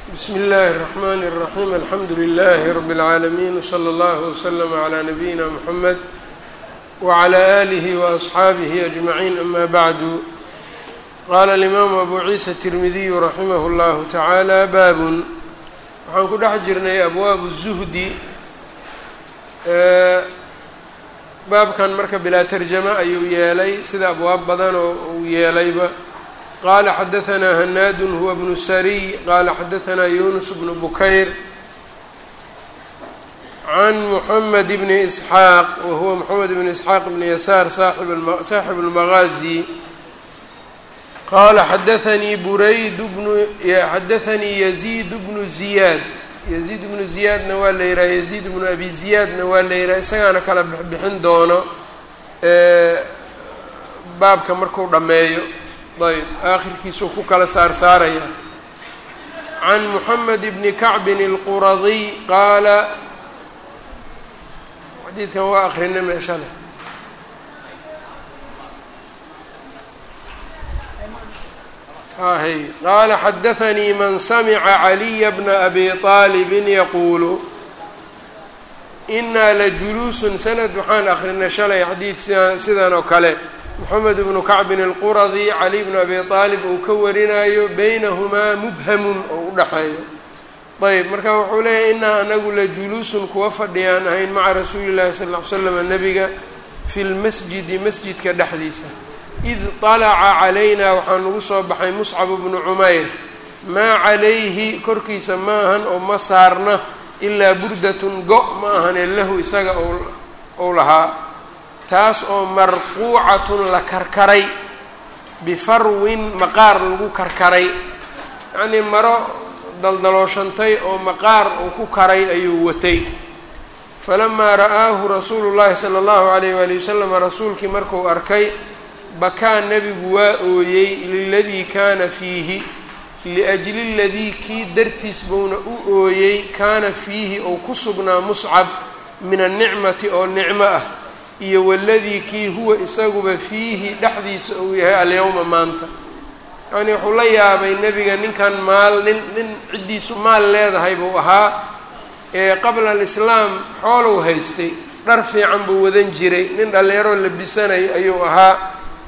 bsmi اllahi الرحmn الرaحيم alxamdu لlh رb العaalمين وslى اllه وslm عlى نabيina mحamed وعlى آlih وأصxaabih أجمعين ama bعd qala الإmam abu ciisa التirmidiy raximah اllah taعalى bab waxaan ku dhex jirnay abwaab الزhdi baabkan marka bilaa tarjama ayuu yeelay sida abwaab badan oo uu yeelayba qala xadaثna hanaad huwa bnu sariy qala xadaثna yunus bnu bukayr can mحamed bni isxaaq wahuwa mxamed bn isxaaq bni yasaar saaxib اlmagaazi qala xadaثanii burayd bnu xadaثanii yaziid bnu ziyaad yaziid bnu ziyaadna waa la yidhaha yaziid bnu abi ziyaadna waa la yidhaha isagaana kala bixin doono baabka marku dhammeeyo ayb aakhirkiisuu ku kala saar saaraya can moxamed bni kacbin اlquradiy qaala xadiidkan waa akrinay meesha leh hay qaala xadaثanii man samica caliya bna abi طaalibin yaquulu inaa lajuluusun sanad waxaan akrinay shalay xadiid sia sidan oo kale moxamed bnu kacbin alquradi cali bnu abi aalib uu ka warinayo beynahumaa mubhamun oo u dhexeeyo ayb marka wuxuu leeyahy inaa anagu la juluusun kuwa fadhiyaan ahayn maca rasuuli llahi sal ll ly slam nabiga fi lmasjidi masjidka dhexdiisa id طalaca calaynaa waxaa nagu soo baxay muscab bnu cumayr maa calayhi korkiisa ma ahan oo ma saarna ilaa burdatun go' ma ahane lahu isaga ou lahaa taas oo marquucatun la karkaray bifarwin maqaar lagu karkaray yacnii maro daldalooshantay oo maqaar uu ku karay ayuu watay falamaa ra'aahu rasuulu llahi sala allahu alayh waali wasalam rasuulkii markuu arkay bakaa nebigu waa ooyey liladii kaana fiihi liajli ladii kii dartiis buuna u ooyey kaana fiihi ou ku sugnaa muscab min annicmati oo nicmo ah iyo waladii kii huwa isaguba fiihi dhexdiisa uu yahay alyowma maanta yacnii wuxuu la yaabay nebiga ninkan maal nin nin ciddiisu maal leedahay buu ahaa ee qabla alislaam xoolow haystay dhar fiican buu wadan jiray nin dhallinyaroo labisanay ayuu ahaa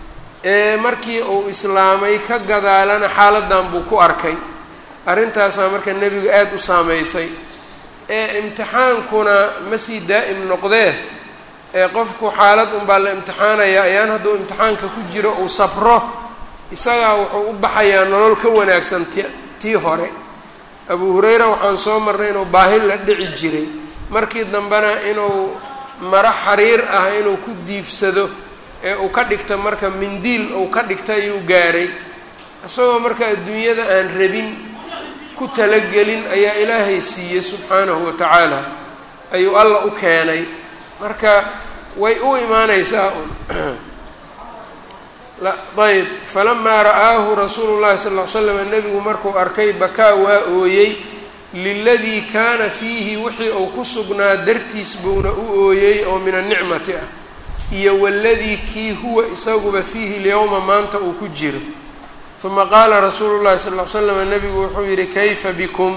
ee markii uu islaamay ka gadaalana xaaladan buu ku arkay arrintaasaa marka nebigu aada u saameysay ee imtixaankuna ma sii daa'im noqdee ee qofku xaalad unbaa la imtixaanayaa ayaan hadduu imtixaanka ku jiro uu sabro isagaa wuxuu u baxayaa nolol ka wanaagsan ti tii hore abu hurayra waxaan soo marnay inuu baahi la dhici jiray markii dambena inuu maro xariir ah inuu ku diifsado ee uu ka dhigta marka mindiil uu ka dhigta ayuu gaaray isagoo marka adduunyada aan rabin ku talagelin ayaa ilaahay siiyey subxaanahu wa tacaala ayuu alla u keenay marka way u imaaneysaa un ayb falamaa ra'aahu rasuulu llahi sal ll ly slam nebigu markuu arkay bakaa waa ooyey liladii kaana fiihi wixii uu ku sugnaa dartiis buuna u ooyey oo min annicmati ah iyo waladii kii huwa isaguba fiihi lyowma maanta uu ku jiro uma qaala rasuulu llahi sal ly slam nebigu wuxuu yihi kayfa bikum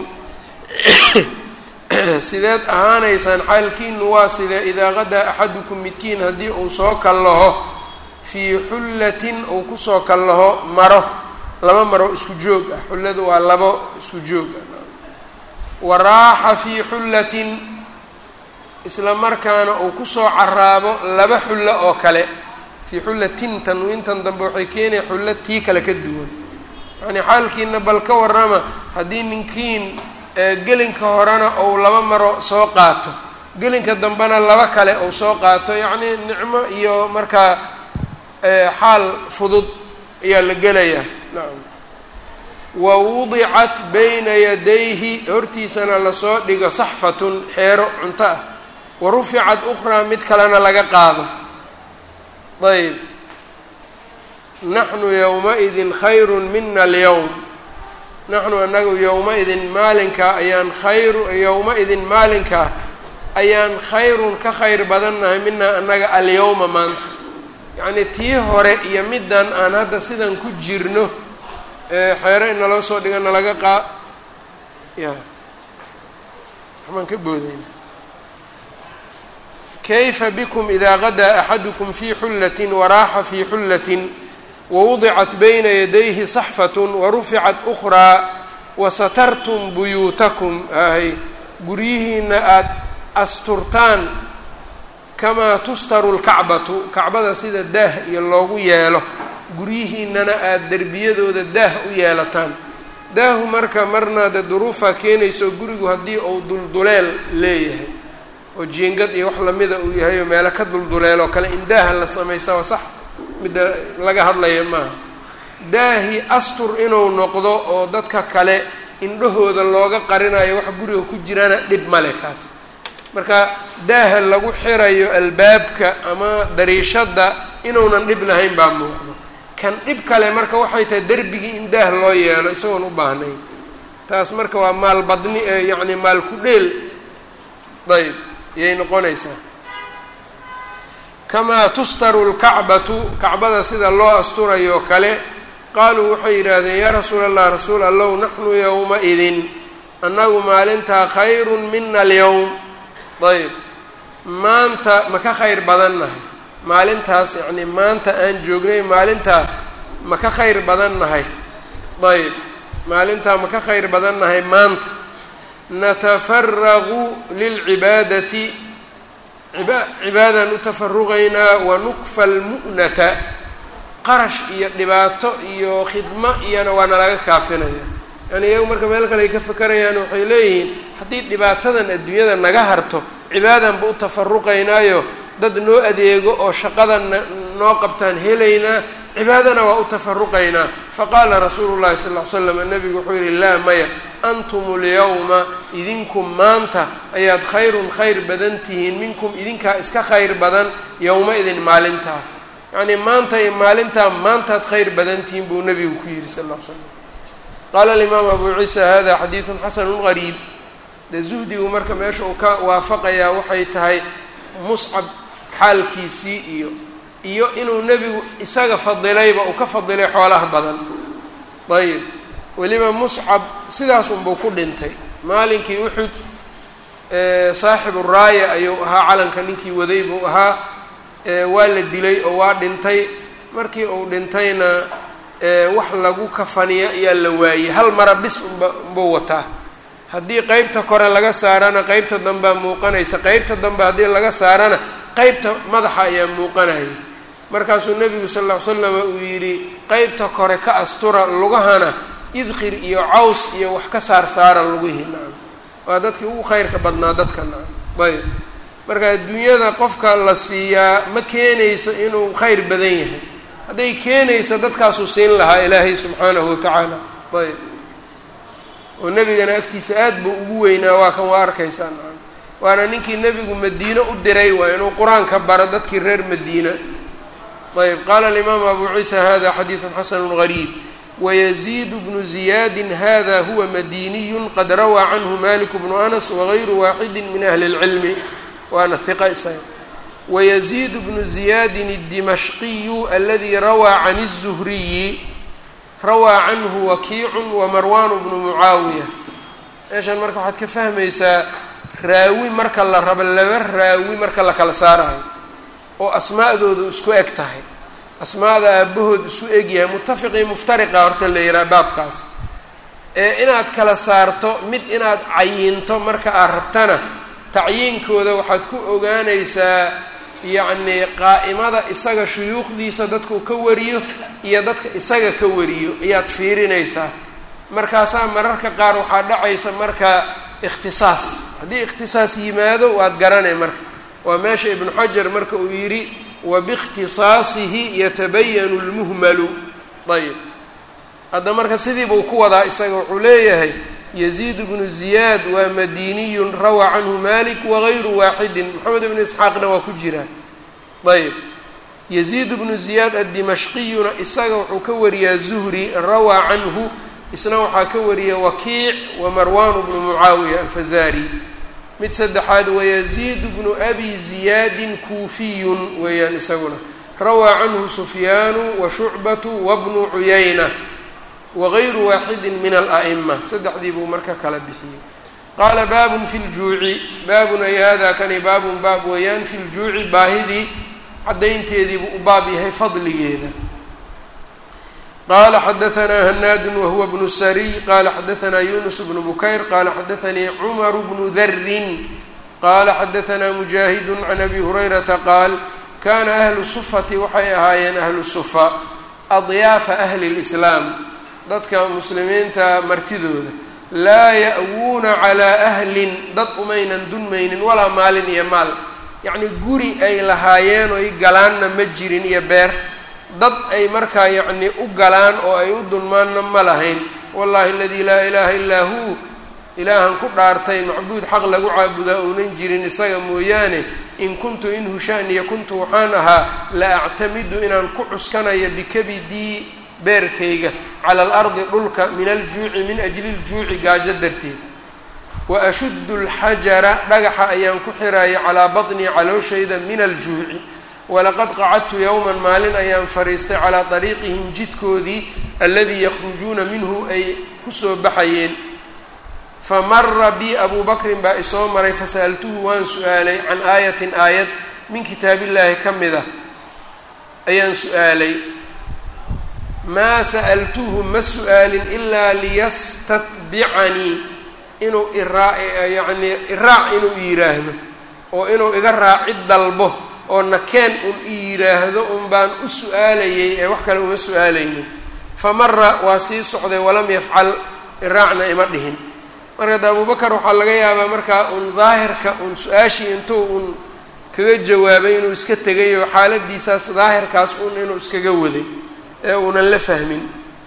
sideed ahaanaysaan xaalkiinu waa sidee idaa qadaa axadukum midkiin haddii uu soo kallaho fii xullatin uu kusoo kallaho maro laba maro isku joog ah xulladu waa labo isku joog ah wa raaxa fii xullatin isla markaana uu kusoo caraabo laba xullo oo kale fii xullatin tanwiintan dambe waxay keenaya xullo tii kale ka duwan yacnii xaalkiina bal ka warrama haddii ninkiin gelinka horena ou laba maro soo qaato gelinka dambena laba kale ou soo qaato yacnii nicmo iyo markaa xaal fudud ayaa la gelayaa nacam wa wudicat bayna yadayhi hortiisana lasoo dhigo saxfatun xeero cunto ah wa ruficat ukhraa mid kalena laga qaado ayb naxnu yowma-idin khayrun mina alyowm naxnu anagu yowma-idin maalinkaa ayaan khayru yowma-idin maalinkaa ayaan khayrun ka khayr badannahay minaa annaga alyowma maanta yacnii tii hore iyo middan aan hadda sidan ku jirno xeero in naloo soo dhigo nalaga qaa ya waxbaan ka boodayna kayfa bikum idaa qadaa axadukum fii xullatin waraaxa fii xullatin wawudicat bayna yadayhi saxfatun waruficat ukhraa wasatartum buyuutakum ahay guryihiina aada asturtaan kamaa tustaru lkacbatu kacbada sida daah iyo loogu yeelo guryihiinana aada derbiyadooda daah u yeelataan daahu marka marna dee duruufaa keenayso gurigu haddii uu dulduleel leeyahay oo jiingad iyo wax lamida uu yahay oo meelo ka dulduleeloo kale in daaha la samaysta waa sax midda laga hadlaya maaha daahi astur inuu noqdo oo dadka kale indhahooda looga qarinayo wax guriga ku jirana dhib male kaas marka daaha lagu xirayo albaabka ama dariishadda inuunan dhib lahayn baa muuqdo kan dhib kale marka waxay tahay derbigii in daah loo yeelo isagoon u baahnayn taas marka waa maal badni yacni maal ku dheel ayb yay noqonaysaa kamaa tustaru lkacbatu kacbada sida loo asturayo kale qaaluu waxay yidhaahdeen yaa rasuula allah rasuul allow naxnu yowma-idin annagu maalintaa khayrun mina alyowm ayb maanta ma ka khayr badan nahay maalintaas yacni maanta aan joognay maalintaa ma ka khayr badan nahay ayb maalintaa ma ka khayr badan nahay maanta natafaraqu lilcibaadati cibaadaan u tafaruqaynaa wanukfa almu'nata qarash iyo dhibaato iyo khidmo iyona waa nalaga kaafinaya yani iyagu marka meel kale ay ka fakarayaan waxay leeyihiin haddii dhibaatadan adduunyada naga harto cibaadanba u tafaruqaynaayo dad noo adeego oo shaqadan noo qabtaan helaynaa cibaadana waa u tafaruqaynaa faqaala rasuulu llahi sal ll ly slam nabigu wuxuu yihi laa maya antum lyawma idinku maanta ayaad khayrun khayr badan tihiin minkum idinkaa iska khayr badan yowma idin maalintaa yacnii maanta iyo maalintaa maantaad khayr badan tihiin buu nabigu ku yihi sal l l slam qaala alimaam abu ciisa hada xadiidun xasanu gariib dee zuhdigu marka meesha uu ka waafaqayaa waxay tahay muscab xaalkiisii iyo iyo inuu nebigu isaga fadilayba uu ka fadilay xoolaha badan ayib weliba muscab sidaas unbuu ku dhintay maalinkii uxud saaxibu raaya ayuu ahaa calanka ninkii waday buu ahaa waa la dilay oo waa dhintay markii uu dhintayna wax lagu kafaniya ayaa la waayey hal mara bis unba unbuu wataa haddii qeybta kore laga saarana qeybta dambea muuqanaysa qeybta dambe haddii laga saarana qeybta madaxa ayaa muuqanayay markaasuu nebigu sal ll ly slam uu yidhi qeybta kore ka astura lugahana idqir iyo caws iyo wax ka saar saara lugihii nacam waa dadkii ugu khayrka badnaa dadka nacam ayb marka adduunyada qofka la siiyaa ma keenayso inuu khayr badan yahay hadday keenayso dadkaasuu siin lahaa ilaahay subxaanahu watacaala ayb oo nebigana agtiisa aad buu ugu weynaa waa kan waa arkaysaa nacam waana ninkii nebigu madiine u diray waa inuu qur-aanka baro dadkii reer madiina ayb qaala alimaamu abu ciisa hada xadiidun xasanu gariib wayaziid bnu ziyaadi hada huwa madiniyu qad rawaa canhu malik bnu anas wagayru waaxidi min ahli اlcilmi waana hiqa isaga wayaziid bnu ziyaadin اdimashqiyu aladi rawaa can الzuhriyi rawaa canhu wakiicu wamarwan bnu mucaawiya meeshan marka waxaad ka fahmaysaa raawi marka la rabo laba raawi marka la kala saarayo oo asmaa'doodu isku eg tahay asmaada aabahood isu egyahay mutafiqii muftariqa horta la yihaha baabkaas ee inaad kala saarto mid inaad cayinto marka aad rabtana tacyiinkooda waxaad ku ogaanaysaa yacnii qaa'imada isaga shuyuukhdiisa dadkuu ka wariyo iyo dadka isaga ka wariyo ayaad fiirinaysaa markaasaa mararka qaar waxaa dhacaysa marka ikhtisaas haddii ikhtisaas yimaado waad garanay marka waa meesha ibnu xajar marka uu yidhi wabiikhtisaasihi yatabayanu lmuhmalu ayb hadda marka sidii buu ku wadaa isaga wuxuu leeyahay yaziid bnu ziyaad waa madiniyun rawaa canhu malik wagayru waaxidin moxamed ibnu isxaaqna waa ku jiraa ayb yaziid bnu ziyaad addimashqiyuna isaga wuxuu ka wariyaa zuhri rawaa canhu isna waxaa ka wariya wakiic wa marwan bnu mucaawiya alfazari mid saddexaad wayaziid bnu abi ziyaadin kuufiyun weeyaan isaguna rawaa canhu sufyaanu wa shucbatu wabnu cuyayna wagayru waaxidin min ala'ima saddexdii buu marka kala bixiyey qaala baabun fi ljuuci baabun ay hada kani baabun baab weeyaan fi ljuuci baahidii caddaynteediibuu u baab yahay fadligeeda qala xadaanaa hanaadun wahuwa bnu sariy qala xadaanaa yunus bnu bukayr qala xadaanii cumaru bnu darin qala xadaanaa mujaahidu can abi hurayrata qaal kana ahlu sufati waxay ahaayeen ahlu sufa adyaafa ahli lislaam dadka muslimiinta martidooda laa ya'wuuna calaa ahlin dad umaynan dunmaynin walaa maalin iyo maal yacni guri ay lahaayeen oy galaanna ma jirin iyo beer dad ay markaa yacni u galaan oo ay u dulmaanna ma lahayn wallahi aladii laa ilaaha illaa huu ilaahan ku dhaartay macbuud xaq lagu caabudaa uunan jirin isaga mooyaane in kuntu in hushaaniya kuntu waxaan ahaa la actamidu inaan ku cuskanayo bikabidii beerkayga cala alardi dhulka min aljuuci min ajli ljuuci gaajo darteed wa ashuddu alxajara dhagaxa ayaan ku xiraya calaa batnii calooshayda min aljuuci walaqad qacadtu yowman maalin ayaan fadhiistay calaa dariiqihim jidkoodii aladii yakhrujuuna minhu ay kusoo baxayeen famara bi abuu bakrin baa isoo maray fasa'altuhu waan su-aalay can aayatin aayad min kitaabillaahi ka mid ah ayaan su-aalay maa sa'altuhu ma su-aalin ilaa liyastatbicanii inuu iraa yacnii iraac inuu i yidhaahdo oo inuu iga raaci dalbo oo nakeen un i yidhaahdo un baan u su-aalayay ee wax kale uma su-aalaynin famara waa sii socday walam yafcal iraacna ima dhihin marka de abubakar waxaa laga yaabaa markaa un daahirka un su-aashii intuu un kaga jawaabay inuu iska tegayo xaaladiisaas daahirkaas un inuu iskaga waday ee uunan la fahmin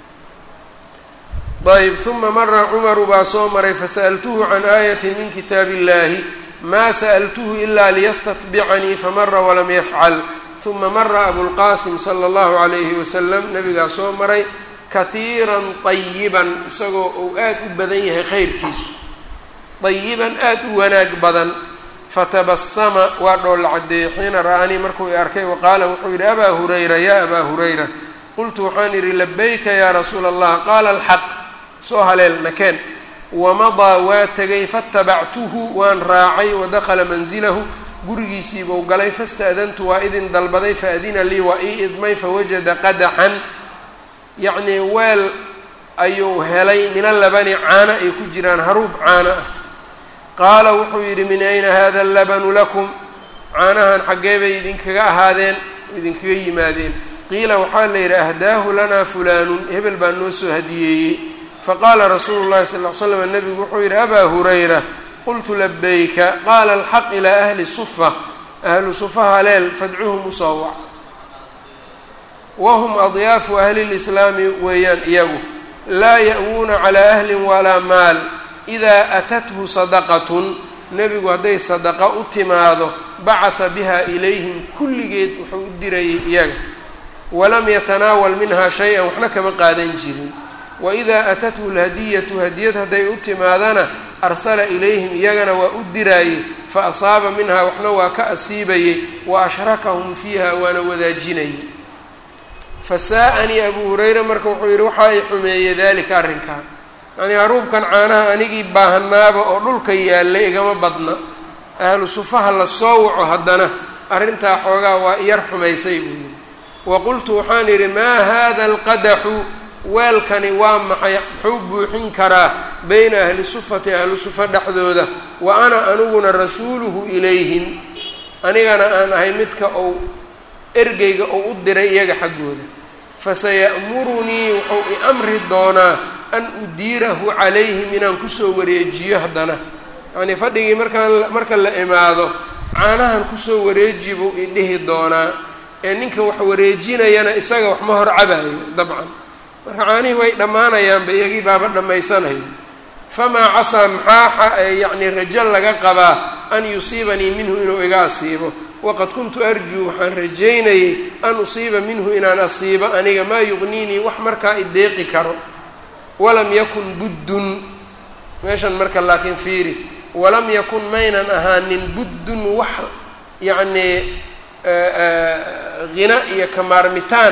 ayb uma mara cumaru baa soo maray fasa'altuhu can aayatin min kitaab illahi ma sa'ltuhu ila liyastatbicanii famara walam yafcal uma mara abulqaasim sala allahu calayhi wasalam nabigaa soo maray kahiiran طayiban isagoo uu aad u badan yahay khayrkiisu طayiban aad u wanaag badan fatabasama waa dhoolla caddeeyey xiina ra'anii markuu i arkay waqaala wuxuu yidhi abaa hurayra ya abaa hurayra qultu waxaan idhi labayka ya rasuula allah qaala alxaq soo haleel nakeen wamadaa waa tegay fatabactuhu waan raacay wadakhala manzilahu gurigiisiibuu galay fasta'dantu waa idin dalbaday faadina lii waa ii idmay fawajada qadaxan yacnii weel ayuu helay mina labani caano ay ku jiraan haruub caano ah qaala wuxuu yidhi min ayna hada allabanu lakum caanahan xaggee bay idinkaga ahaadeen idinkaga yimaadeen qiila waxaa la yidhi ahdaahu lanaa fulaanun hebel baa noo soo hadiyeeyey faqaala rasuulu llahi sal ll slam nabigu wuxuu yidhi abaa hurayra qultu labayka qaala alxaq ilaa ahli sufa ahlu sufa haleel fadcuhum usoowac wahum adyaafu ahli lislaami weeyaan iyagu laa ya'wuuna calaa ahlin walaa maal idaa atathu sadaqatun nebigu hadday sadaqa u timaado bacata biha ilayhim kulligeed wuxuu u dirayay iyaga walam yatanaawal minha shay-an waxna kama qaadan jirin waidaa atathu lhadiyatu hadiyad hadday u timaadana arsala ilayhim iyagana waa u diraayey fa asaaba minhaa waxna waa ka asiibayey wa ashrakahum fiiha waana wadaajinayay fasaa-anii abuu hurayra marka wuxuu yidhi waxaa i xumeeyey daalika arrinkaa yacnii haruubkan caanaha anigii baahanaaba oo dhulka yaallay igama badna ahlu sufaha la soo waco haddana arrintaa xoogaa waa iyar xumaysay buu yidhi wa qultu waxaan idhi maa hada alqadaxu weelkani waa maxay muxuu buuxin karaa beyna ahli sufati ahlu sufa dhexdooda wa ana aniguna rasuuluhu ilayhim anigana aan ahay midka ou ergeyga ou u diray iyaga xaggooda fasaya'murunii wuxuu i amri doonaa an udiirahu calayhim inaan kusoo wareejiyo haddana yacnii fadhigii markaan marka la imaado caanahan kusoo wareeji buu i dhihi doonaa ee ninka wax wareejinayana isaga wax ma hor cabaayo dabcan marka caanihii way dhammaanayaanba iyagii baaba dhammaysanayo famaa casaa maxaa yacnii rajo laga qabaa an yusiibanii minhu inuu iga asiibo waqad kuntu arjuu waxaan rajaynayay an usiiba minhu inaan asiibo aniga maa yuqniinii wax markaa ideeqi karo walam yakun buddun meeshan marka laakiin fiiri walam yakun maynan ahaanin buddun wax yacnii hina iyo kamaarmitaan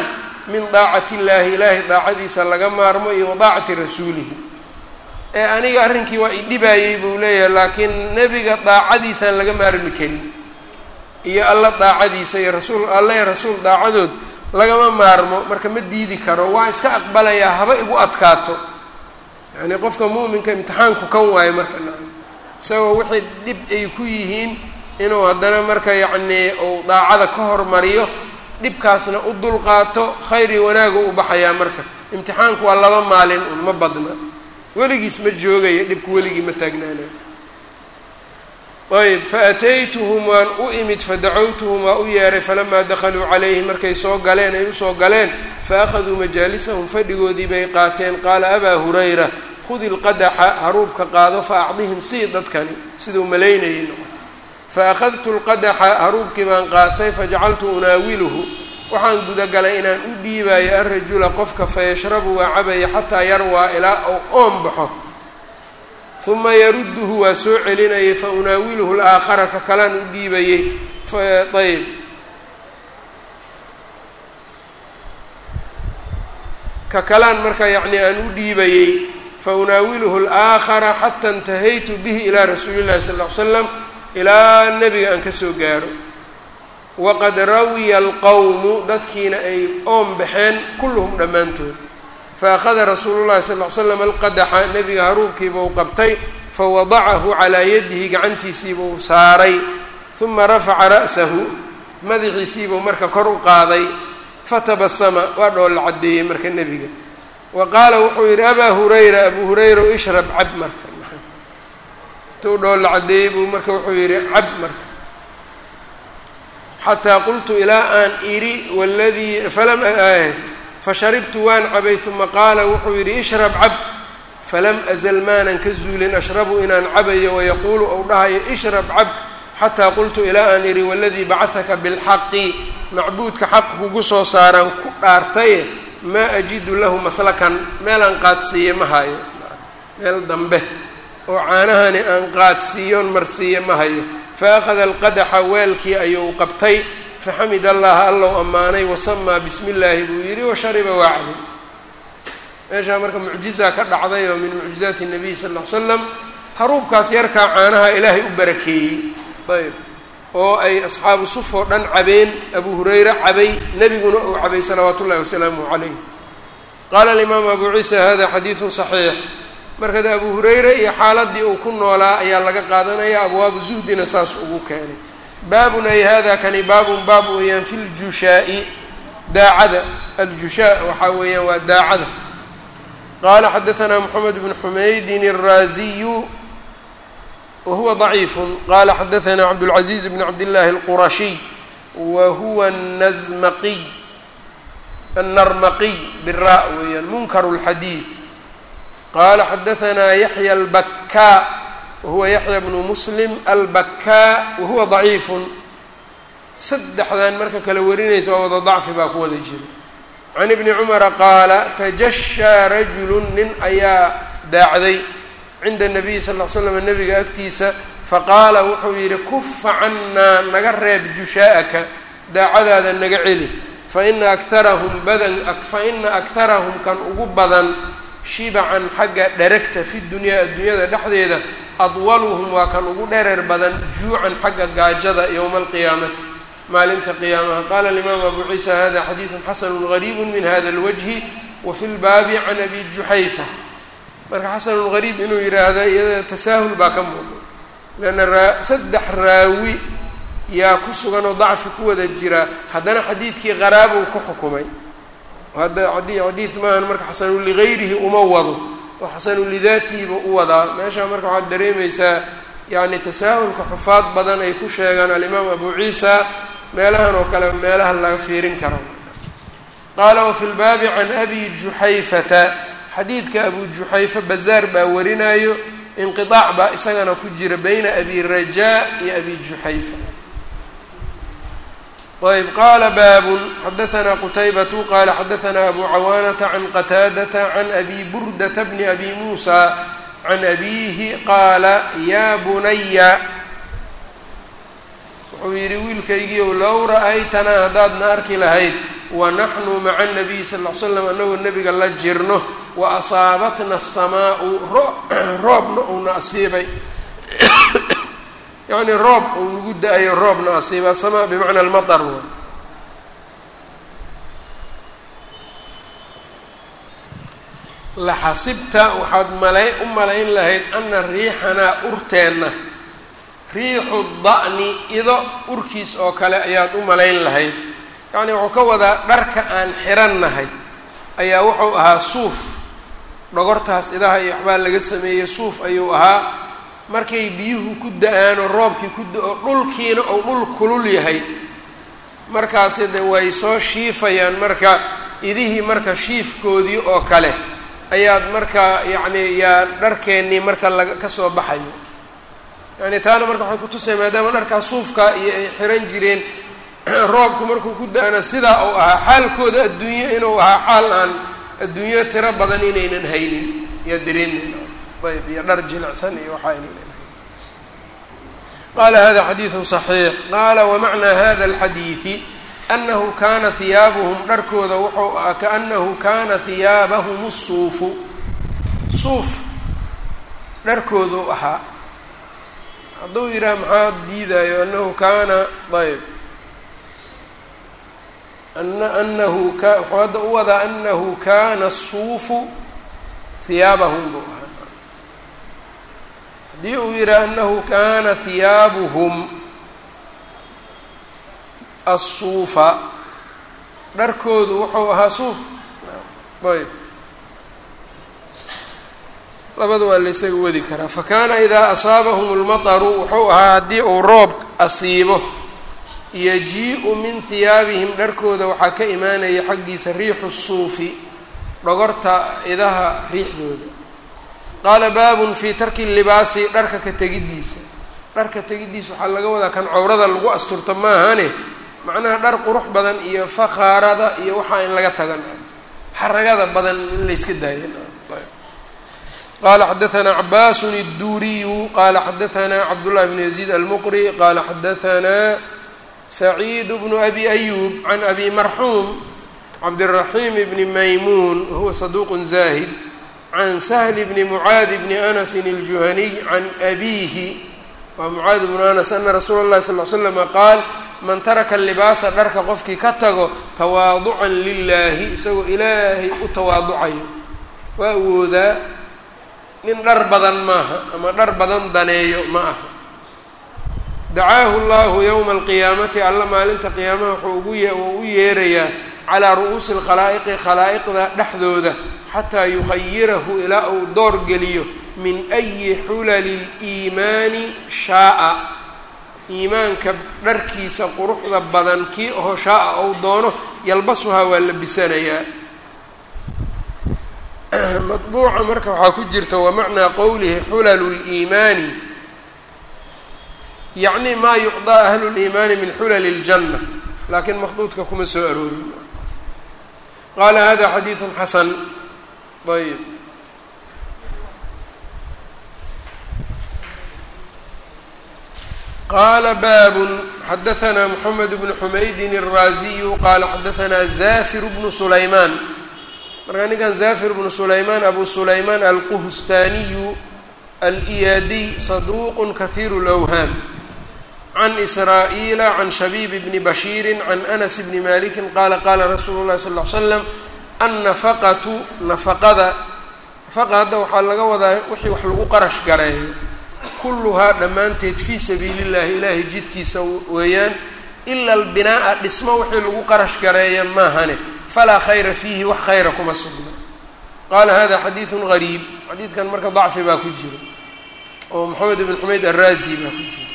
min daacati illaahi ilaahay daacadiisa laga maarmo iyo wa daacati rasuulihi ee aniga arrinkii waa idhibaayey buu leeyahay laakiin nebiga daacadiisaan laga maarmi karin iyo alla daacadiisa iyo rasuul alla iyo rasuul daacadood lagama maarmo marka ma diidi karo waa iska aqbalayaa haba igu adkaato yacni qofka muuminka imtixaanku kan waayo marka isagoo wixii dhib ay ku yihiin inuu haddana marka yacnii uu daacada ka hormariyo dhibkaasna u dulqaato khayr iyo wanaagu u baxayaa marka imtixaanku waa laba maalin un ma badna weligiis ma joogayo dhibku weligii ma taagnaanayo ayb faataytuhum waan u imid fadacawtuhum waa u yeeray falamaa dakhaluu calayhi markay soo galeen ay usoo galeen faakhaduu majaalisahum fadhigoodii bay qaateen qaala abaa hurayra khudi lqadaxa haruubka qaado fa acdihim sii dadkani siduu malaynayay noqotay faأkhadtu اlqadaxa haruubkii baan qaatay fajacaltu unaawiluhu waxaan gudagalay inaan u dhiibayo alrajula qofka fayashrabu waa cabaya xataa yarwaa ilaa ou oon baxo uma yarudduhu waa soo celinayay faunaawiluhu اlaakhara ka kalaan u dhiibayey ayb ka kalaan marka yacni aan u dhiibayey faunaawiluhu اlaakhara xata اntahaytu bihi ilaa rasuuli اllahi sal ll ly slam ilaa nebiga aan ka soo gaaro waqad rawiya alqowmu dadkiina ay oon baxeen kulluhum dhammaantood faakhada rasuulu llahi sal ly slam alqadaxa nebiga haruubkiibuu qabtay fawadacahu calaa yadihi gacantiisiibuu saaray uma rafaca ra'sahu madaxiisiibuu marka kor u qaaday fatabasama waa dhoolla caddeeyey marka nebiga wa qaala wuxuu yidhi abaa hurayra abuu hurayra ishrab cab marka intuu dhoolla caddeeyey buu marka wuxuu yidhi cab marka xataa qultu ilaa aan idhi waladii falam fasharibtu waan cabay uma qaala wuxuu yidhi ishrab cab falam azal maanan ka zuulin ashrabu inaan cabayo wayaquulu ou dhahayo ishrab cab xataa qultu ilaa aan idhi waladii bacahaka bilxaqi macbuudka xaq kugu soo saaraan ku dhaartaye maa ajidu lahu maslakan meelaan qaadsiiye ma hayo meel dambe oo caanahani aan qaadsiiyoon marsiiye ma hayo fa akhada alqadaxa weelkii ayuu qabtay faxamid allaha allow ammaanay wasamaa bismi illaahi buu yidhi washariba waa cabay meeshaa marka mucjizaa ka dhacday oo min mucjizaati nabiy sal ll ly slam haruubkaas yarkaa caanaha ilaahay u barakeeyey ayb oo ay asxaabu suf oo dhan cabeen abu hurayra cabay nebiguna uu cabay salawaatu ullahi wasalaamuh calayh qaala alimaamu abu ciisa hada xadiidun saxiix markad abu hurayre iyo xaaladii uu ku noolaa ayaa laga qaadanaya abwaabu zuhdina saas ugu keenay baabun ay hada kani baabun baab weeyaan fi ljushaa-i daacada aljushaa waxaa weeyaan waa daacada qaala xadaanaa moxamed bnu xumaydin الraaziyu wa huwa ضaciifu qala xadaanaa cabdاlcaزiiz bn cabdillaahi اlqurashiy wa huwa الnazmaqiy الnarmaqiy bira weeyaan munkar اlxadiid qala xadaanaa yaxya albakkaa wahuwa yaxya bnu muslim albakkaa wahuwa daciifun saddexdan marka kala warinaysa waa wada dacfi baa ku wada jira can ibni cumara qaala tajashaa rajulu nin ayaa daacday cinda nabiyi sal l slam nabiga agtiisa faqaala wuxuu yidhi kufa cannaa naga reeb jushaa'aka daacadaada naga celi faina akarahum badan faina akharahum kan ugu badan shibacan xagga dheragta fi dunyaa adduunyada dhexdeeda adwaluhum waa kan ugu dhereer badan juucan xagga gaajada yowma alqiyaamati maalinta qiyaamaha qaala alimaamu abu ciisa hada xadiidun xasanu gariibu min hada alwajhi wa fi lbaabi can abi juxayfa marka xasanun gariib inuu yidhaahda iyada tasaahul baa ka muuqda leanna raa saddex raawi yaa ku sugan oo dacfi ku wada jira haddana xadiidkii qaraabuu ku xukumay hadda adi xadiid maahan marka xasanu ligayrihi uma wado oo xasanu lidaatihiba u wadaa meeshaa marka waxaad dareemaysaa yacni tasaahulka xufaad badan ay ku sheegaan alimaam abu ciisa meelahan oo kale meelaha laga fiirin karo qaala wafi lbaabi can abi juxayfata xadiidka abu juxayfa bazaar baa warinaayo inqiaac baa isagana ku jira bayna abi rajaa iyo abi juxayfa ayb qaala baabun xadaanaa qutaybatu qaala xadaanaa abu cawaanata can qataadata can abi burdata bni abi muusa can abiihi qaala yaa bunaya wuxuu yidhi wiilkaygiiow low ra-aytanaa haddaadna arki lahayd wanaxnu maca nabiyi sal ll ly slam anagoo nebiga la jirno wa asaabatna asamaau roobna uuna asiibay yacnii roob uu nagu da-ayo roobna asiiba asamaa bimacna almatar wa laxasibta waxaad malay u malayn lahayd ana riixanaa urteenna riixu da'ni ido urkiis oo kale ayaad u malayn lahayd yacnii wuxuu ka wadaa dharka aan xirannahay ayaa wuxuu ahaa suuf dhogortaas idaha iyo waxbaa laga sameeyey suuf ayuu ahaa markay biyuhu ku da-aanoo roobkii ku da-o dhulkiina ou dhul kulul yahay markaasi de way soo shiifayaan marka idihii marka shiifkoodii oo kale ayaad marka yacni yaa dharkeennii marka laga kasoo baxayo yani taana marka waxay kutusaya maadaama dharkaa suufka iyo ay xiran jireen roobku markuu ku da-ana sidaa uu ahaa xaalkooda adduunyo inuu ahaa xaal aan adduunyo tiro badan inaynan haynin yaa dareemeyn ayb iyo dhar jilicsan iyo waxaa inaynan haynin qala hada xadiidu صaxiix qaala wamacnaa hada alxadiidi anahu kana hiyaabuhum dharkooda wuxuu ah kaanahu kana hiyaabahum suufu suuf dharkooduu ahaa hadduu yidhaha maxaa diidayo anahu kaana ayb ana anahu ka wuxuu hadda u wadaa anahu kana suufu hiyaabahum buu ahaa haddii uu yidhaha anahu kana hiyaabuhum asuufa dharkoodu wuxuu ahaa suuf ayb labada waa laysaga wadi karaa fakana idaa asaabahum اlmataru wuxuu ahaa haddii uu roob asiibo yaji-u min hiyaabihim dharkooda waxaa ka imaanaya xaggiisa riixu suufi dhogorta idaha riixdooda qaala baabun fii tarki libaasi dharka ka tegiddiisa dharka tegiddiisa waxaa laga wadaa kan cawrada lagu asturto maahane macnaha dhar qurux badan iyo fakhaarada iyo waxaa in laga tagan xaragada badan in layska daayan qala xadaثna cabaas الduriyu qala xadaثna cabdالlahi bn yaزيid almqri qala xadaثna سacيid bn abi أyub can abi marxuum cabdالرaحim bn maymuun huwa صaduq zahid can سhl bn mعaad bn أnas الjuhaniy can abihi waa mعaad bn anas ana rasuula الlahi sal ل slm qaal man taraka libaasa dharka qofkii ka tago tawaaducan lilahi isagoo ilaahay u tawaaducayo waa awoodaa nin dhar badan maaha ama dhar badan daneeyo ma aha dacaahu llahu yowma alqiyaamati alla maalinta qiyaamaha wuxuu ugu ye uu u yeerayaa calaa ru'uusi alkhalaa'iqi khalaa'iqda dhexdooda xataa yukhayirahu ilaa uu door geliyo min ayi xulali liimaani shaaa iimaanka dharkiisa quruxda badan kii oho shaaa ou doono yalbasuhaa waa labisanayaa maطbuuca marka waxaa ku jirta wamacnaa qowlihi xulalu اliimaani yacni maa yucطaa ahlu اliimaani min xulali اljanna laakiin makduudka kuma soo aroorin qaala hada xadiiثu xasan ayb qala baabun xadaثna mxamed bnu xumaydin الraaziyu qala xadaثna zafir bnu sulaymaan markaa ninkan zafir bnu sulaymaan abu sulaymaan alquhstaaniyu aliyaadiy saduuq kahiiru lwhaam can israa'iila can shabiib bni bashiiri can anas bni maliki qaala qaala rasuulu llahi sal l slam annafaqatu nafaqada nafaqa hadda waxaa laga wadaa wixii wax lagu qarash gareeyo kulluhaa dhammaanteed fii sabiili llahi ilaahay jidkiisa weeyaan ila albinaa'a dhismo wixii lagu qarash gareeya maahane falaa khayra fiihi wax khayra kuma sugna qaala hada xadiidun gariib xadiidkan marka dacfi baa ku jira oo maxamed ibn xumeyd araazi baa ku jira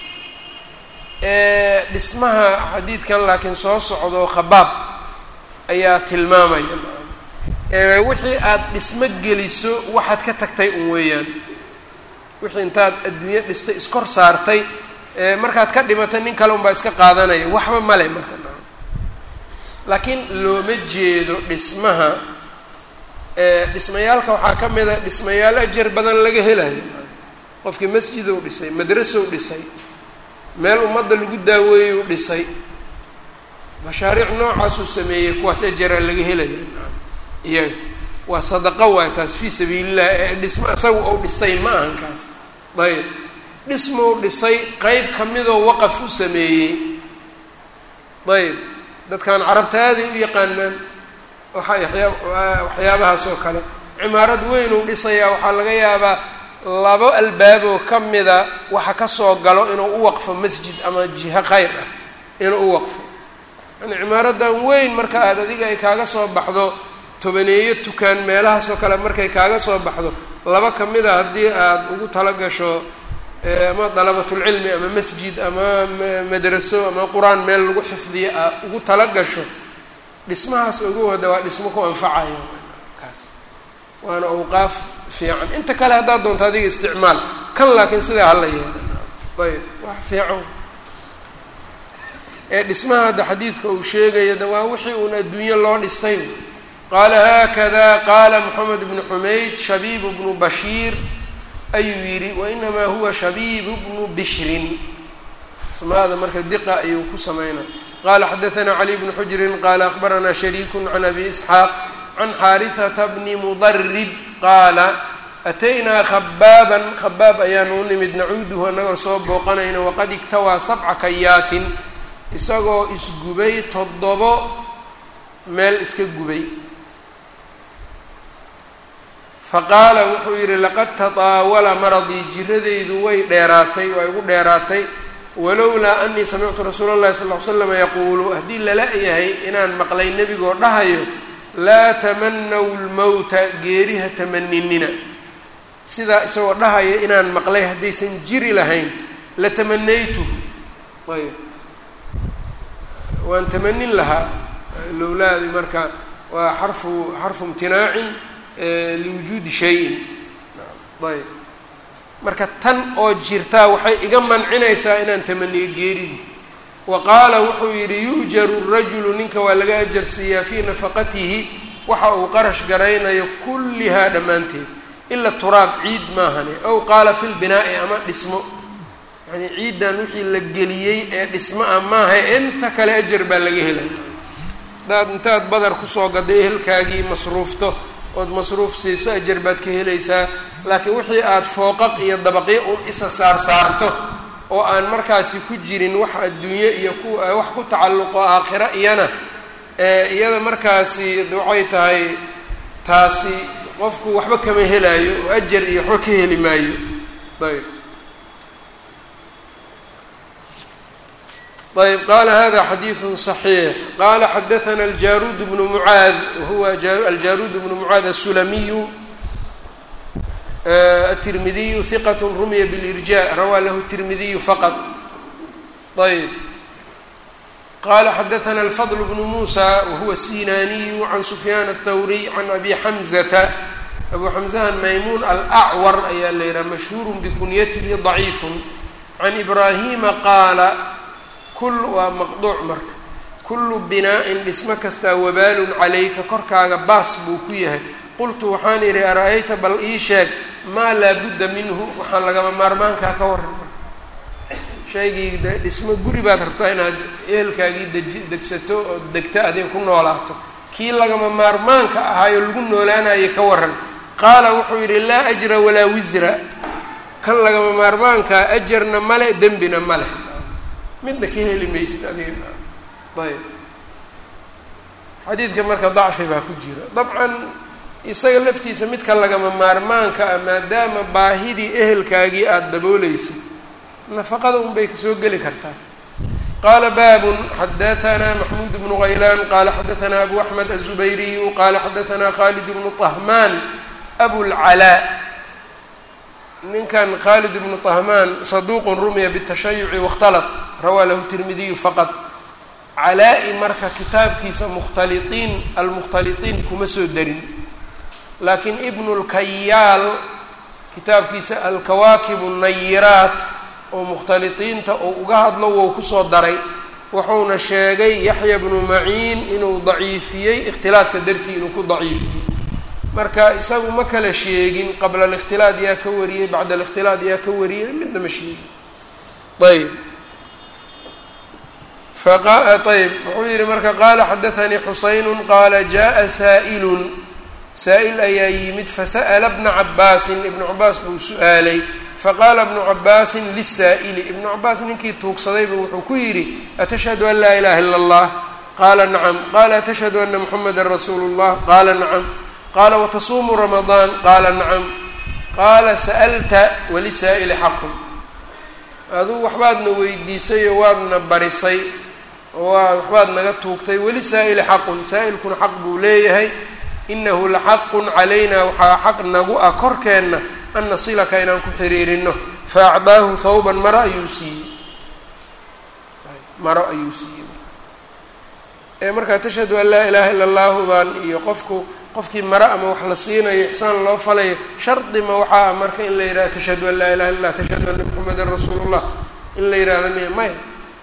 dhismaha xadiidkan laakiin soo socdo khabaab ayaa tilmaamaya wixii aada dhismo geliso waxaad ka tagtay un weeyaan wixii intaad adduunyo dhistay iskor saartay markaad ka dhimatay nin kale unbaa iska qaadanaya waxba male marka laakiin looma jeedo dhismaha dhismayaalka waxaa ka mid a dhismayaal ajar badan laga helayo qofkii masjidow dhisay madrasow dhisay meel ummadda lagu daaweeyow dhisay mashaariic noocaasuu sameeyey kuwaas ajaraa laga helaya iyaga waa sadaqo waay taas fii sabiililah ee dhismo isaga ou dhistay ma ahan kaas ayb dhismou dhisay qeyb kamidoo waqaf u sameeyey ayb dadkan carabta aaday u yaqaanaan waxa waxyaabahaas oo kale cimaarad weyn uu dhisayaa waxaa laga yaabaa labo albaaboo ka mida waxa kasoo galo inuu u waqfo masjid ama jiho khayr ah inuu u waqfo yani cimaaradan weyn marka aada adiga ay kaaga soo baxdo tobaneeyo tukaan meelahaas oo kale markay kaaga soo baxdo laba ka mid a haddii aada ugu talagasho ama dalabatulcilmi ama masjid ama madraso ama qur-aan meel lagu xifdiyo aa ugu talagasho dhismahaas ugu wada waa dhismo ku anfacayo kaas waana awqaaf fiican inta kale haddaad doonto adiga isticmaal kan laakiin sidaa hala yeela ayb wax fiican ee dhismaha hadda xadiidka uu sheegaya de waa wixii uun adduunyo loo dhistay qaala haakada qaala moxamed bnu xumayd shabiibu bnu bashiir ayuu yidhi wainamaa huwa shabiibu bnu bishrin asmaada marka diqa ayuu ku sameynaa qala xadaanaa cali bnu xujrin qaala akhbaranaa shariiku can abi isxaaq can xaarihata bni mudarib qaala ataynaa khabaaban khabaab ayaanu u nimid nacuuduhu annagoo soo booqanayna waqad igtawaa sabca kayaatin isagoo isgubay toddobo meel iska gubay faqaala wuxuu yidhi laqad tataawala maradii jiradaydu way dheeraatay waa igu dheeraatay walowlaa anii samictu rasuula اllahi sal ly slam yaquulu haddii lala yahay inaan maqlay nebigoo dhahayo laa tamanaw lmowta geeriha tamaninina sidaa isagoo dhahaya inaan maqlay haddaysan jiri lahayn la tamanaytuhu ayb waan tamanin lahaa lowlaadi marka waa xarfu xarfu imtinaacin liwujuudi shayin ayb marka tan oo jirtaa waxay iga mancinaysaa inaan tamaniyo geeridii wa qaala wuxuu yidhi yu'jaru rajulu ninka waa laga ajarsiiyaa fii nafaqatihi waxa uu qarash garaynayo kullihaa dhammaanteed ila turaab ciid maahane ow qaala fi lbinaa'i ama dhismo yacnii ciiddan wixii la geliyey ee dhismo ah maaha inta kale ajar baa laga helay hadaad intaad badar kusoo gaday ehelkaagii masruufto ood masruuf siiso ajar baad ka helaysaa laakiin wixii aada fooqaq iyo dabaqyo un isa saar saarto oo aan markaasi ku jirin wax adduunye iyo ku wax ku tacalluqo aakhiro iyana iyada markaasi waxay tahay taasi qofku waxba kama helaayo oo ajar iyo waxba ka heli maayo ayb ayb qala hada xadiiثu صaxiix qala xadaثna aljaruud bnu mucaad wahuwa aljaruud bnu mucaad asulamiyu aلtirmidiyu hiqat rumiya blirja rawaa lahu الtirmidiyu faqط ayb qala xadaثna alfضl bnu musa wahuwa sinaniyu can sufyaan الthawriy can abi xamzata abu xamzahan maymuun alأcwar ayaa la yidhaha mashhuur bikunyatihi ضaciif can ibrahima qaala kul waa maqduuc marka kullu binaa-in dhismo kastaa wabaalun calayka korkaaga baas buu ku yahay qultu waxaan idhi ara-ayta bal ii sheeg maa laa budda minhu waxaan lagama maarmaankaa ka waran marka shaygii dhismo guri baad rabtaa inaad ehelkaagii deji degsato oo degto adiga ku noolaato kii lagama maarmaanka ahaayo lagu noolaanayo ka waran qaala wuxuu yidhi laa ajra walaa wisra kan lagama maarmaankaa ajarna male dembina male midna ka heli maysid adiga ayb xadiidka marka dacfi baa ku jira dabcan isaga laftiisa midka lagama maarmaanka ah maadaama baahidii ehelkaagii aada dabooleysid nafaqada un bay kasoo geli kartaa qaala baabun xadaanaa maxmuud bnu haylaan qaala xadaanaa abu axmed aلzubayriyu qaala xadaanaa khalid bnu طahmaan abulcalaa ninkan khalid bnu طahmaan saduuq rumiya bالtashayuci waاkhtalط rawaa lahu tirmidiyu faqad calaa-i marka kitaabkiisa mukhtaliiin almukhtaliiin kuma soo darin laakiin ibnu lkayaal kitaabkiisa alkawaakib الnayiraat oo mukhtaliiinta oo uga hadlo wou kusoo daray wuxuuna sheegay yaxya bnu maciin inuu daciifiyey ikhtilaadka dartii inuu ku daciifiyey marka isagu ma kala sheegin qabla alikhtilaad yaa ka wariyey bacda alikhtilaad yaa ka wariyey midna ma sheegin ayb ayb wuxuu yihi marka qaala xadaanii xusaynu qaala jaءa saa'ilun saa-il ayaa yimid fasa'la bna cabaasin ibnu cabaas buu su-aalay faqaala ibnu cabaasin lisaa'ili ibnu cabaas ninkii tuugsadayba wuxuu ku yidhi atashhadu an laa ilaha ila اllah qaala nacam qaala atashhadu ana muxameda rasuulu اllah qaala nacam qaala watasuumu ramadaan qaala nacam qaala sa'lta walisaa'ili xaqun aduu waxbaadna weydiisay oo waadna barisay waa waxbaad naga tuugtay weli saa'ili xaqun saa'ilkuna xaq buu leeyahay inahu laxaqun calayna waxaa xaq nagu ah korkeenna an nasilaka inaan ku xiriirino faacdaahu thawban maro ayuu siiyey maro ayuu siiyey ee markaa tashhadu an laa ilaaha ila allahudan iyo qofku qofkii maro ama wax la siinayo ixsaan loo falayo shardima waxaa ah marka in la yidhaha tashhadu an laa ilaha illa lah tashhadu anna muxamedan rasuulu llah in la yidhahda miya maya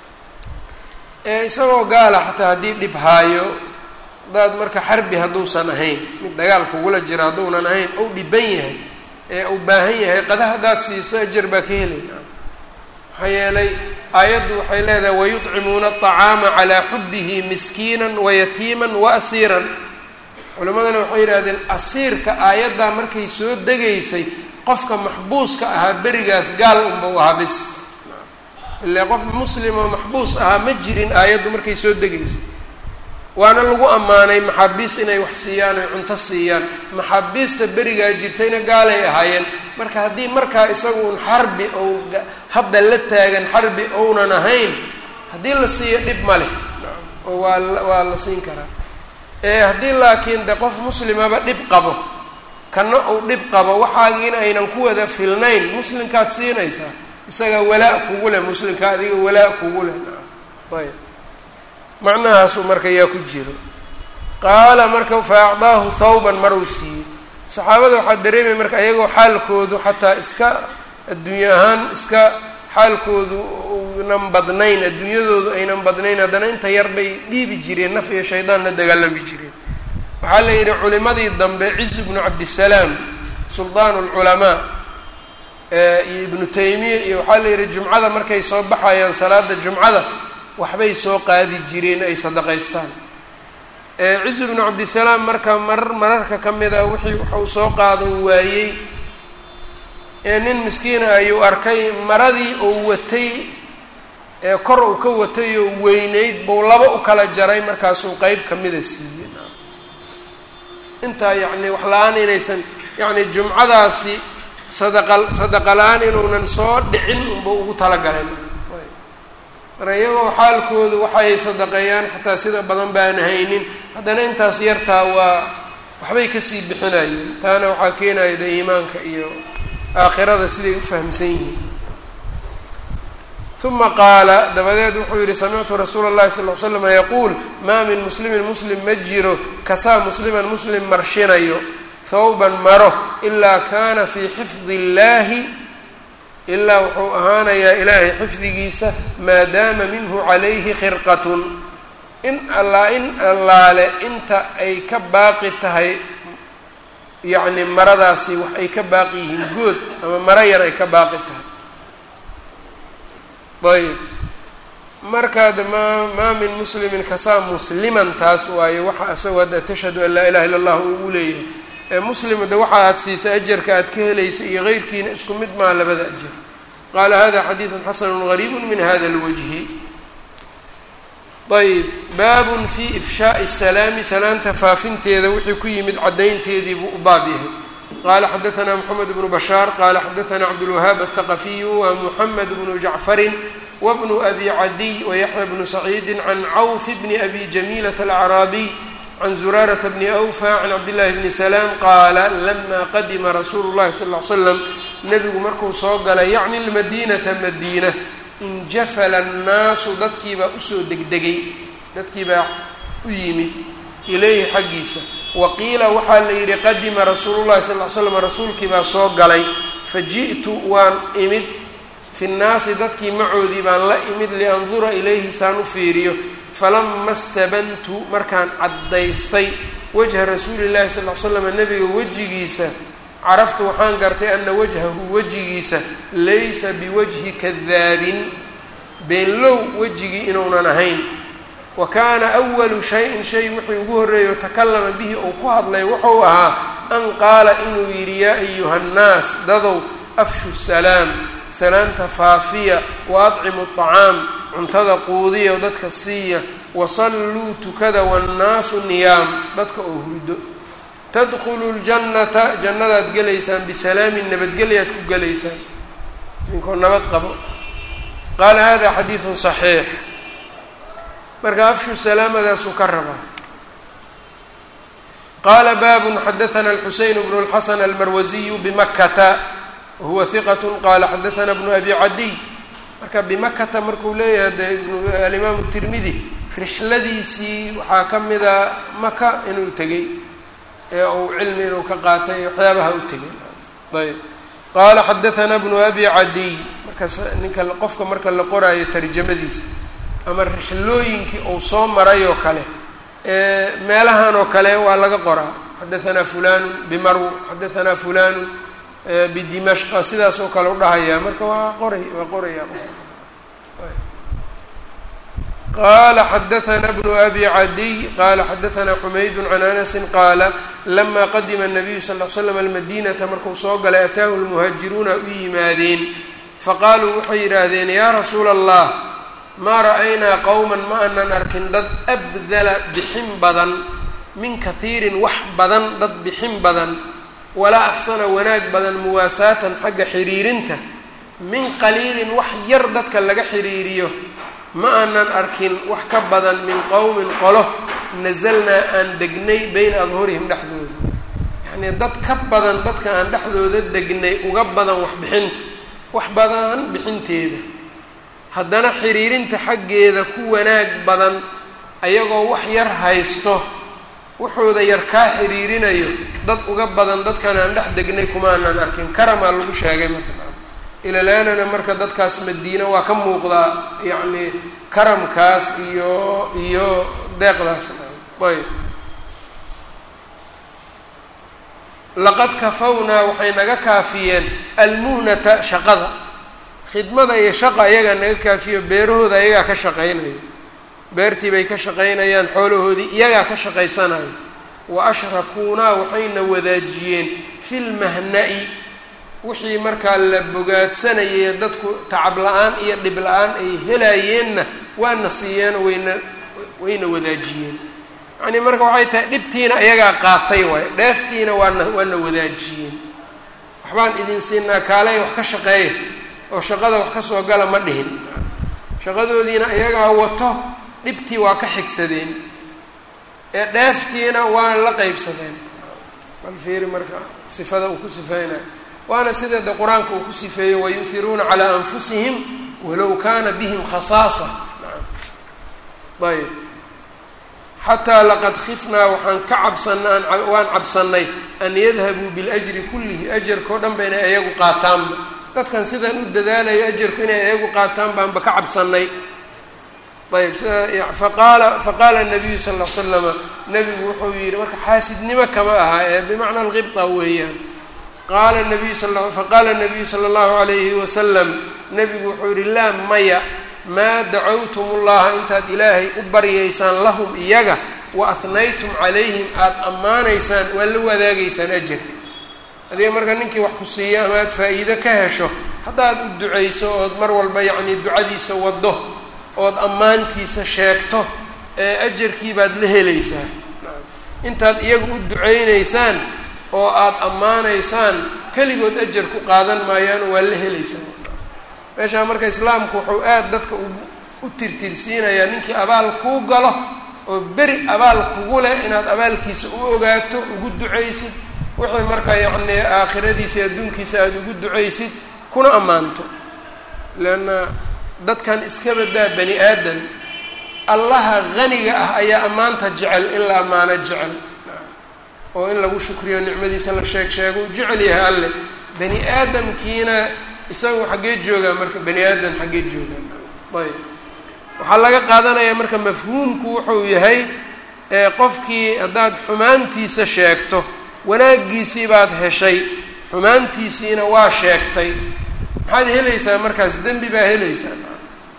ee isagoo gaala xataa haddii dhib haayo hadaad marka xarbi hadduusan ahayn mid dagaal kugula jira hadduunan ahayn ou dhiban yahay ee uu baahan yahay qada haddaad siiso ajar baa ka helayna maxaa yeelay aayaddu waxay leedahay wayuطcimuuna aطacaama calaa xubihi miskiina wayatiima waasiiran culimadana waxay yidhahdeen asiirka aayaddaa markay soo degaysay qofka maxbuuska ahaa berigaas gaal unbau ahaa bis ilaa qof muslim oo maxbuus ahaa ma jirin aayaddu markay soo degaysay waana lagu ammaanay maxaabiis inay wax siiyaan oy cunto siiyaan maxaabiista berigaa jirtayna gaalay ahaayeen marka haddii markaa isagu un xarbi ou hadda la taagan xarbi ounan ahayn haddii la siiyo dhib ma leh oo waa waa la siin karaa ee haddii laakiin de qof muslimaba dhib qabo kana uu dhib qabo waxaagiina aynan ku wada filnayn muslimkaad siinaysaa isaga walaa kugu leh muslimka adiga walaa kugu leh ayb macnahaasuu marka yaa ku jiro qaala marka fa acdaahu thawban maruu siiyey saxaabada waxaa dareemaya marka iyagoo xaalkoodu xataa iska adduunye ahaan iska xaalkoodu unan badnayn adduunyadoodu aynan badnayn haddana inta yar bay dhiibi jireen naf iyo shaydaan la dagaalami jireen waxaa la yidhi culimadii dambe ciz bnu cabdisalaam suldaan lculamaa iyo ibnu taymiya iyo waxaa la yidhi jumcada markay soo baxayaan salaada jumcada waxbay soo qaadi jireen ay sadaqaystaan cizu bnu cabdisalaam marka marar mararka ka mid a wixii waxau soo qaadan waayey ee nin miskiina ayuu arkay maradii uu watay ee kor uu ka watay oo weyneyd buu laba u kala jaray markaasuu qeyb kamida siiyey intaa yacni wax la-aan inaysan yacni jumcadaasi sadaqa sadaqa la-aan inuunan soo dhicin unbuu ugu talagaleen marka iyagoo xaalkoodu waxay sadaqeeyaan xataa sida badan baan haynin haddana intaas yartaa waa waxbay kasii bixinayeen taana waxaa keenaya de iimaanka iyo aakhirada siday u fahamsan yihiin uma qaala dabadeed wuxuu yihi samictu rasuula اllahi sal l slama yaquul maa min muslimin muslim ma jiro kasaa musliman muslim marshinayo thawban maro ilaa kana fii xifdi اllahi ilaa wuxuu ahaanayaa ilaahay xifdigiisa maadaama minhu calayhi khirqatun in allaa in allaale inta ay ka baaqi tahay yacni maradaasi wax ay ka baaqi yihiin good ama maro yar ay ka baaqi tahay ayb markaad maa maa min muslimin kasaa musliman taas waaye waxa asagoo hadda tashhadu an laa ilaha illa allah ugu leeyahay ee muslim de waxa aad siisa ajarka aad ka helaysa iyo keyrkiina isku mid maa labada ajar qaala hada xadiidu xasanu gariibu min hada lwajhi ayb baabun fi ifshaai salaami salaanta faafinteeda wixii ku yimid caddaynteedii buu u baab yahay qala xadaثna mxamed bnu bashaar qala xadaثna cabdulwahaab aلthaqafiyu wa muxamed bnu jacfarin wbnu abi cadiy wayaxya bnu saciidi can cawf bni abi jamiilat alacraabiy can zuraarata bni awfa can cabdillahi bni salaam qaala lama qadima rasuulu llahi sal l slam nebigu markuu soo galay yacni lmadiinata madiina injafala annaasu dadkiibaa usoo degdegay dadkiibaa u yimid ilayhi xaggiisa wa qiila waxaa la yidhi qadima rasuulu llahi sal l slam rasuulkii baa soo galay faji'tu waan imid fi nnaasi dadkii macoodii baan la imid liandura ilayhi saan u fiiriyo falama stabantu markaan caddaystay wajha rasuuli llahi sal l slam nebiga wejigiisa caraftu waxaan gartay ana wajhahu wejigiisa laysa biwajhi kadaabin beenlow wejigii inuunan ahayn wa kaana awalu shay-in shay wixii ugu horreeyo takallama bihi uu ku hadlay wuxuu ahaa an qaala inuu yidhi yaa ayuha nnaas dadow afshu salaam salaamta faafiya wa adcimu aطacaam cuntada quudiya dadka siiya wasalluu tukada wannaasu niyaam dadka oo hurdo tadkhulu ljannata jannadaad gelaysaan bisalaamin nabadgelyaad ku gelaysaan idinkoo nabad qabo qaala hada xadiidun saxiix marka afshu salaamadaasuu ka rabaa qaala baabun xadaana alxuseyn bnu اlxasan almarwasiyu bimakata wahuwa hiqat qaala xadaana bnu abi cadiy marka bimakata markuu leeyahay de alimaamu tirmidi rixladiisii waxaa ka mida maka inuu tegey ee uu cilmi inuu ka qaatay waxyaabaha u tegay ayb qaala xadaana bnu abi cadiy markaas ninka qofka marka la qoraayo tarjamadiisa ama rixlooyinkii uu soo maray oo kale meelahan oo kale waa laga qoraa xadaanaa fulanu bimarw xadaanaa fulanu bidimashqa sidaas oo kale u dhahayaa marka waa qoray waa qoraya qala xadaana bnu abi cadiy qala xadaana xumayd can anasi qaala lama qadima الnabiyu sal l slam almadinata markuu soo galay ataahu lmuhaajiruuna u yimaadeen faqaaluu waxay yidhaahdeen yaa rasuula allah maa ra'aynaa qowman ma anan arkin dad abdala bixin badan min kahiirin wax badan dad bixin badan walaa axsana wanaag badan muwaasaatan xagga xiriirinta min qaliilin wax yar dadka laga xiriiriyo ma aanan arkin wax ka badan min qowmin qolo nasalnaa aan degnay beyna adhurihim dhexdooda yacnii dad ka badan dadka aan dhexdooda degnay uga badan wax bixinta wax badan bixinteeda haddana xiriirinta xaggeeda ku wanaag badan ayagoo wax yar haysto wuxuuda yar kaa xiriirinayo dad uga badan dadkan aan dhex degnay kumaanan arkin karamaa lagu sheegay marka ilalaanana marka dadkaas madiina waa ka muuqdaa yacni karamkaas iyo iyo deeqdaas ayb laqad kafawnaa waxay naga kaafiyeen almuhnata shaqada khidmada iyo shaqa ayagaa naga kaafiyo beerahooda ayagaa ka shaqaynayo beertii bay ka shaqaynayaan xoolahoodii iyagaa ka shaqaysanayo wa ashrakuunaa waxayna wadaajiyeen fi lmahna-i wixii markaa la bogaadsanayay dadku tacab la-aan iyo dhib la-aan ay helaayeenna waana siiyeen wayna wayna wadaajiyeen yacnii marka waxay tahay dhibtiina iyagaa qaatay waayo dheeftiina waana waana wadaajiyeen waxbaan idin siinaa kaaley wax ka shaqeeya oo shaqada wax ka soo gala ma dhihin shaqadoodiina iyagaa wato dhibtii waa ka xigsadeen ee dheeftiina waa la qeybsadeen bal fiiri marka sifada uu ku sifeynayo waana sida de qur-aanka uu ku sifeeyey wayuhiruuna calaa anfusihim walow kaana bihim khasaasa ayb xataa laqad khifnaa waxaan ka cabsana waan cabsanay an yadhabuu biljri kullihi ajarkao dhan ba inay iyagu qaataanba dadkan sidaan u dadaalayo ajarku inay iyagu qaataan baanba ka cabsanay ayb sida faqaala faqaala nabiyu sal l slama nabigu wuxuu yihi marka xaasidnimo kama aha ee bimacna alqibta weeyaan qaala nabiyu sal faqaala nabiyu sala allahu alayhi wasalam nabigu wuxuu yihi laa maya maa dacawtum ullaha intaad ilaahay u baryaysaan lahum iyaga wa ahnaytum calayhim aada ammaanaysaan waa la wadaagaysaan ajarka adiga marka ninkii wax ku siiyo ama aad faa-iido ka hesho haddaad u ducayso ood mar walba yacnii ducadiisa waddo ood ammaantiisa sheegto ee ajarkii baad la helaysaa intaad iyaga u ducaynaysaan oo aada ammaanaysaan keligood ajar ku qaadan maayaan waa la helaysaan meeshaa marka islaamku wuxuu aada dadka u tirtirsiinayaa ninkii abaal kuu galo oo beri abaal kugu leh inaad abaalkiisa u ogaato ugu ducaysid wixii marka yacnii aakhiradiisa iyo adduunkiisa aada ugu ducaysid kuna ammaanto leanna dadkan iska badaa bani aadan allaha haniga ah ayaa ammaanta jecel in la ammaano jecel oo in lagu shukriyo nicmadiisa la sheeg sheego u jecel yahay alle bani aadamkiina isagu xaggee joogaa marka bani aadam xaggee joogaa ayb waxaa laga qaadanayaa marka mafhuumku wuxuu yahay qofkii haddaad xumaantiisa sheegto wanaaggiisii baad heshay xumaantiisiina waa sheegtay maxaad helaysaa markaas dembi baa helaysaa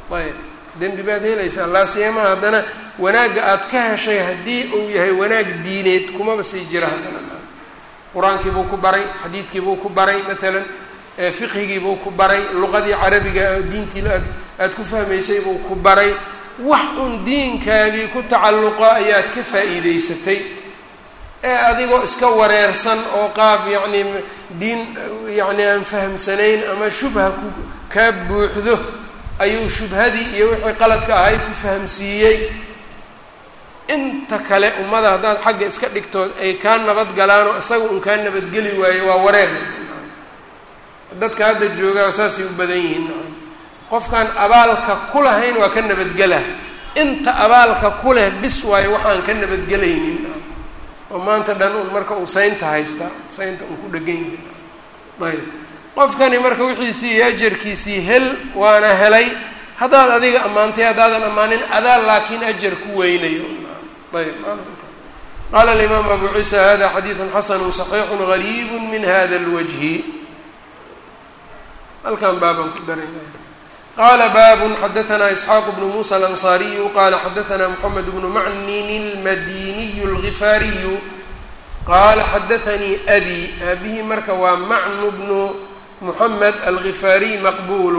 ayb dembi baad helaysaa laasiyama haddana wanaagga aad ka heshay haddii uu yahay wanaag diineed kumaba sii jira haddana qur-aankii buu ku baray xadiidkii buu ku baray maalan fiqhigii buu ku baray luqadii carabiga diintii aad aada ku fahmaysay buu ku baray wax un diinkaagii ku tacalluqa ayaad ka faa'iideysatay ee adigoo iska wareersan oo qaab yacni diin yacni aan fahamsanayn ama shubha ku kaa buuxdo ayuu shubhadii iyo wixii qaladka ahay ku fahamsiiyey inta kale ummada haddaad xagga iska dhigtood ay kaa nabad galaanoo isaga un kaa nabadgeli waayo waa wareer dadka hadda joogaa saasay u badan yihiin qofkaan abaalka ku lahayn waa ka nabadgela inta abaalka ku leh bis waayo waxaan ka nabadgelaynin oo maanta dhan un marka uu saynta haystaa saynta un ku dhegan yihin ayb qofkani marka wixiisii iyo ajarkiisii hel waana helay haddaad adiga ammaantay haddaadan ammaanin adaa laakiin ajar ku weynayo ayb qaala alimaam abu ciisa hada xadiidu xasanu صaxiixu gariib min hada اlwajhi halkan baabaan ku daray qala babu xadaثna isxaaq bnu musa alanصariyu qala xadaثna mxamed bnu macnin اlmadiniy اlgifaariyu qala xadaثanii abi aabihi marka waa macnu bnu muxamed algifaariy maqbul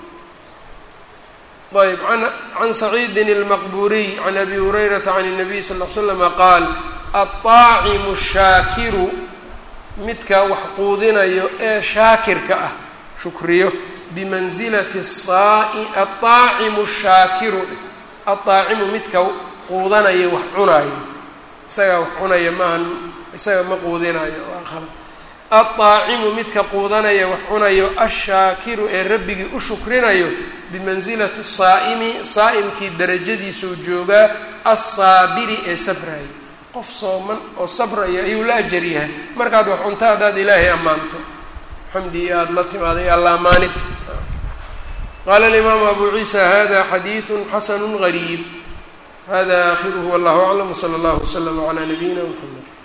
ayb can saciidi اlmaqburiy can abi hurayrata can الnabiy sal ll slama qaal aلطaacimu shaakiru midka wax quudinayo ee shaakirka ah shukriyo bimansilati saai aلطaacimu shaakiru aلطaacimu midka quudanaya wax cunaayo isagaa wax cunaya maahan isaga ma quudinayo waa qalad aلطaacimu midka quudanaya wax cunayo ashaakiru ee rabbigii u shukrinayo bimansilati saa'imi saa'imkii darajadiisuu joogaa alsaabiri ee sabraya qof sooman oo sabraya ayuu la ajar yahay markaad wax cunto haddaad ilaahay ammaanto xamdi iyo aada la timaaday alla amaanid qaala alimaamu abu ciisa hada xadiidu xasanu gariib hada aakhiruhu wallahu aclam wsala allahu waslama calaa nabiyina mxamed